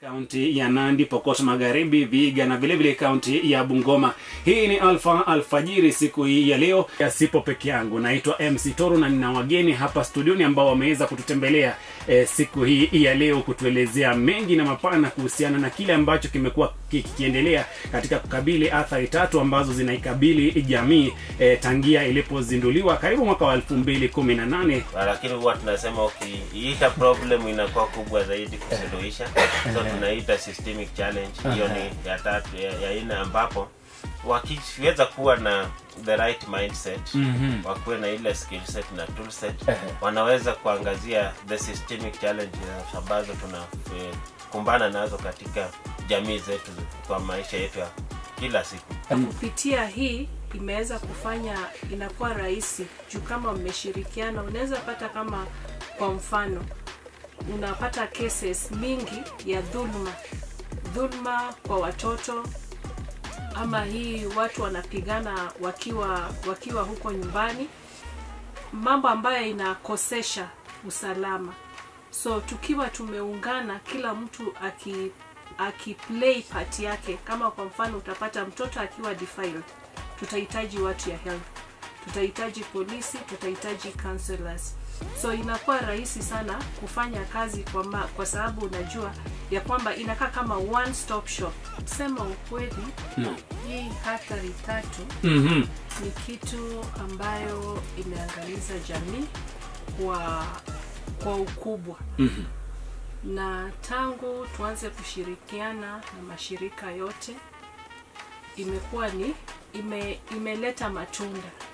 kaunti ya Nandi, Pokot Magharibi, Vihiga na vilevile kaunti ya Bungoma. Hii ni Alfa Alfajiri siku hii ya leo. Sipo peke yangu, naitwa MC Toro na nina wageni hapa studioni ambao wameweza kututembelea eh, siku hii ya leo kutuelezea mengi na mapana kuhusiana na kile ambacho kimekuwa kikiendelea katika kukabili athari tatu ambazo zinaikabili jamii eh, tangia ilipozinduliwa karibu mwaka wa 2018 lakini huwa tunasema ukiita problem inakuwa kubwa zaidi kusuluhisha so tunaita systemic challenge hiyo ni ya tatu ya, ya ine ambapo wakiweza kuwa na the right mindset Mhm. wakuwe na ile skill set na tool set wanaweza kuangazia the systemic challenges ambazo tunakumbana nazo katika jamii zetu kwa maisha yetu ya kila siku kupitia hii imeweza kufanya inakuwa rahisi juu kama mmeshirikiana unaweza pata kama kwa mfano unapata cases mingi ya dhulma dhulma kwa watoto ama hii watu wanapigana wakiwa wakiwa huko nyumbani mambo ambayo inakosesha usalama so tukiwa tumeungana kila mtu aki akiplay part yake kama kwa mfano utapata mtoto akiwa defiled tutahitaji watu ya health tutahitaji polisi tutahitaji counselors so inakuwa rahisi sana kufanya kazi kwa, ma, kwa sababu unajua ya kwamba inakaa kama one stop shop sema ukweli No. hii hatari tatu Mhm. ni kitu ambayo imeangaliza jamii kwa kwa ukubwa Mhm. na tangu tuanze kushirikiana na mashirika yote imekuwa ni ime, imeleta matunda